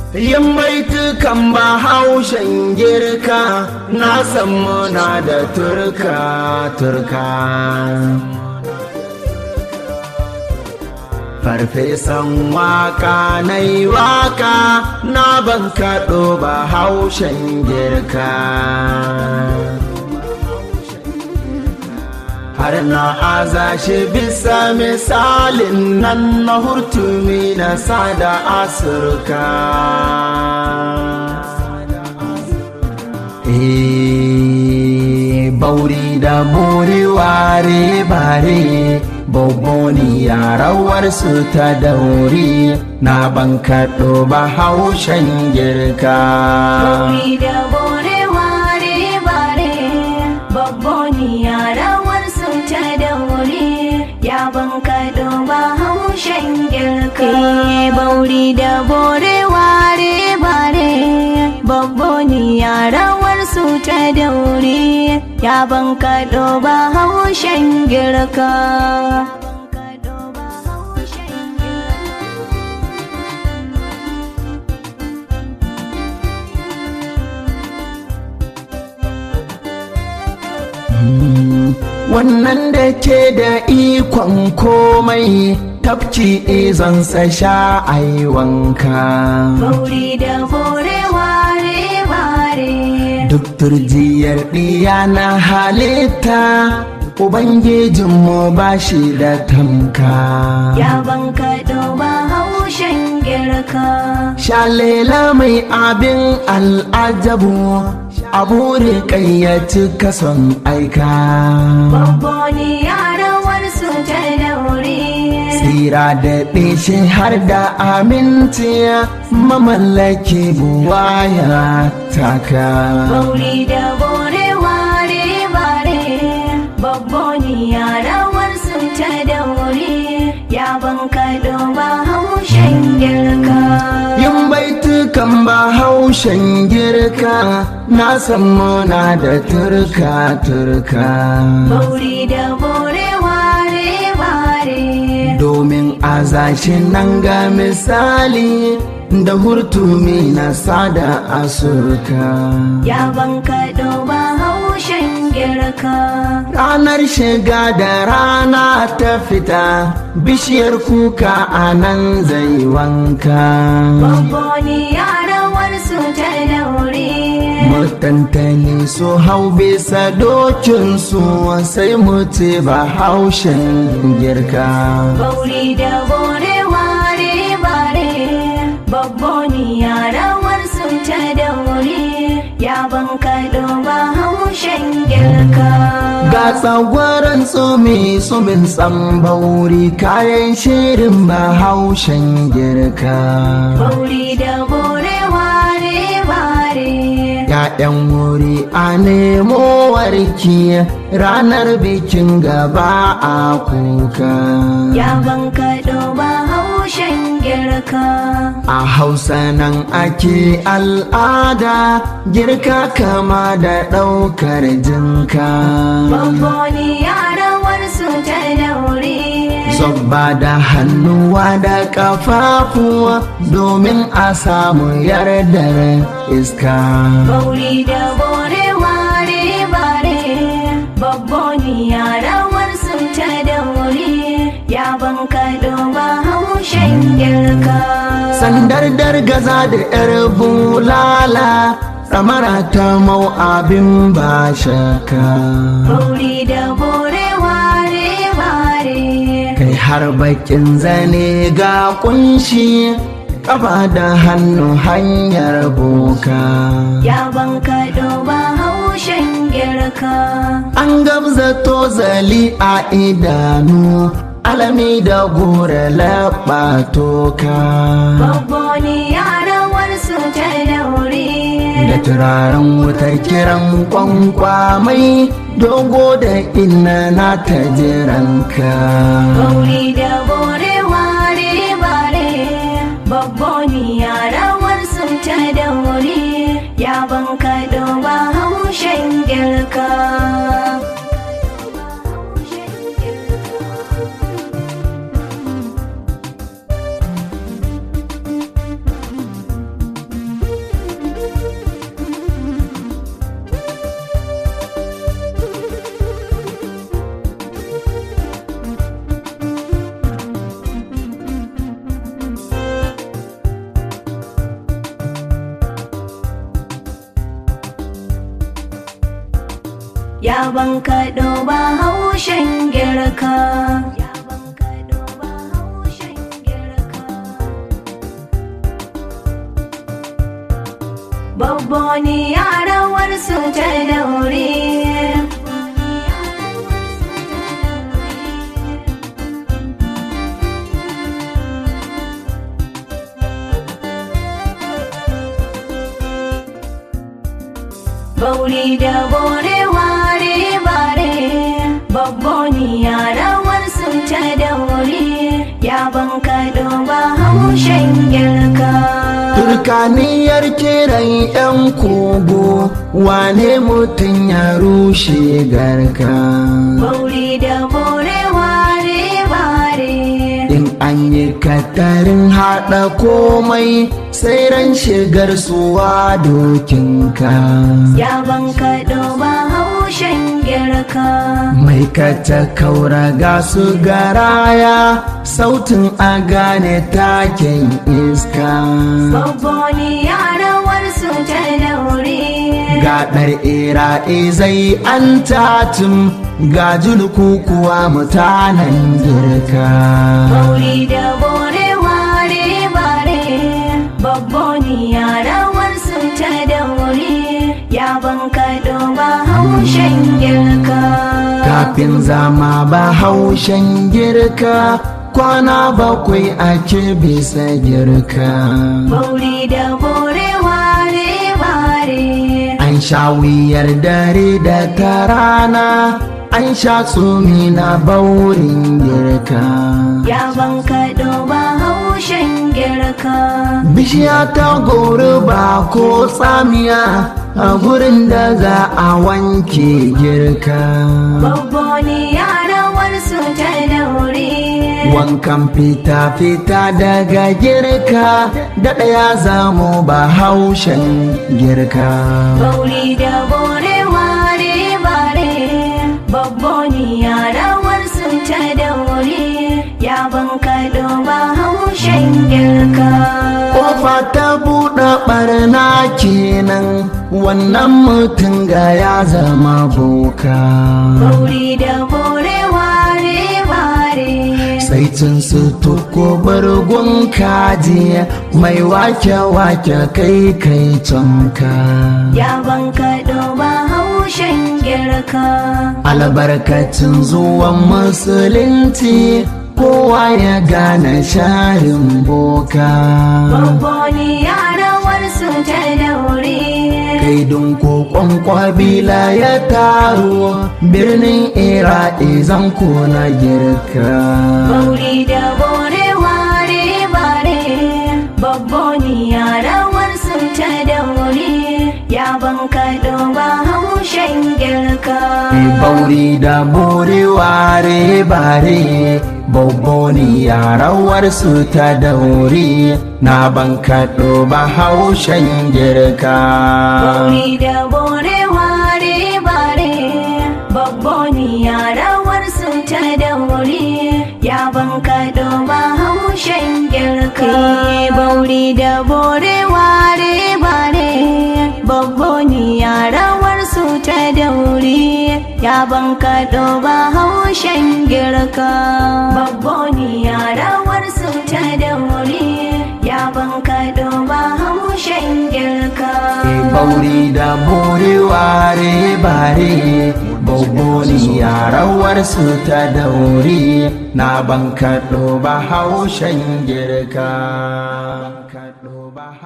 yin baitukan bahaushen girka na san muna da turka turka farfesan waka na yi waka na ban kaɗo bahaushen girka har na aza shi bisa misalin nan na hurtumi na sada asirka bauri da buri ware bare boboni yarawar su ta dauri na ban kaɗo ba haushen girka Bauri da bore ware bare babboni yarawar su ta daure ya ban kaɗo ba haushen girka. Bauri da bore ware bare babboni yarawar su ta daure ya ban kaɗo ba haushen girka. wannan da ke da ikon komai tafki izansa sha ai wanka Bauri da bore ware bare duk turjiyar ɗiya na halitta ubangijinmu ba shi da tamka Ya banka ba haushen girka shalela mai abin al'ajabu abu rikayyaci kason aika Babboni yarawar su ta daure tsira da ɗishi har da aminci mamallaki buwaya taka Bauri da bore ware bare Babboni yarawar su ta daure Ya banka ba haushen girka yin baitukan bahaushen girka na san muna da turka turka Bauri da bore ware bare domin a zashin nan ga misali da hurtumi na sada asurka Ya banka ba haushen girka ranar shiga da rana ta fita bishiyar kuka a nan zai wanka Babboni yarawar su ta daure mutantani su hau bisa dokinsu sai mu ce ba haushen girka Bauri da bore ware bare Babboni yarawar su ta daure Ya banka ba haushen girka ga tsagwaron tsumi tsumin tsambauri kayan shirin ba haushen girka Bauri da bore ware bare ‘Ya'yan wuri a nemo warki ranar bikin gaba a kuka. Ya banka ba haushen girka A hausa nan ake al'ada girka kama da ɗaukar jinka. Babboni yarawar su ta daure Zobba da hannuwa da ƙafafuwa domin a samu yardar iska. Bauri da bore ware bare Babboni yarawar su ta daure Ya banka ba haushen girka Sandar dargaza da ‘yar bulala, tsamara ta mau abin ba shaka. Bauri da bore ware bare Kai har bakin zane ga kunshi, ƙafa da hannu hanyar boka. Ya banka ba haushen girka An gabza tozali a idanu, alami da gora laɓa toka. Babboni yarawar su ta daure da turaren wutar kiran kwankwamai dogo da inna na ta jiranka Bauri da bore ware bare Babboni yarawar su ta daure Ya banka ba haushen girka ya ban kaɗo ba haushen girka Babboni yarawar su ta daure Bauri da bore ware bare Babboni yarawar su ta daure Ya ban kaɗo ba haushen girka Turkaniyar kiran 'yan kogo wane mutum ya rushe garka. Bauri da bore ware bare In an yi katarin haɗa komai sai ran shigar suwa dokinka. Ya ban kaɗo ba haushen girka Mai kata kaura ga su garaya sautin a gane taken iska. Babboni yarawar su ta daure Gaɗar ira'i zai an tatum ga julku kuwa mutanen girka. Bauri da bore ware bare Babboni yarawar su ta daure Ya ban kaɗo ba haushen girka Kafin zama ba haushen girka kwana bakwai ake bisa girka. Bauri da bore ware bare An sha wuyar dare da ta rana, an sha tsumi na baurin girka. Ya ban kaɗo ba haushen girka Bishiya ta gori ba ko tsamiya a gurin da za a wanke girka. Babboni yarawar su ta daure Wankan fita-fita daga girka, da ɗaya zamo ba haushen girka. Bauri da bore ware bare Babboni yarawar su ta daure Ya ban kaɗo ba haushen girka Kofa ta buɗe ɓarna kenan, wannan mutum ga ya zama boka. Bauri da bore ware bare sai cin su tuko bargun kaji mai wake-wake kai kai tonka Ya ban kaɗo ba haushen girka albarkacin zuwan musulunci kowa ya gane sharin boka Babboni yarawar su ta daure kai kokon kwabila ya taro birnin ira'i zanko na girka Bauri da bore ware bare Babboni yarawar su ta daure Ya ban kaɗo ba haushen girka bauri da bore ware bare Bobboni yarawar su ta dauri na ban kaɗo ba haushen girka. Bauri da bore ware bare Babboni yarawar su ta daure Ya ban kaɗo ba haushen girka Bauri da bore ware bare Babboni yarawar su ta daure Ya ban kaɗo ba haushen girka Babboni yarawar su ta daure Ya ban kaɗo ba haushen girka Bauri da bore ware bare Bobboni yarawar su ta dauri na ban kaɗo ba haushen girka.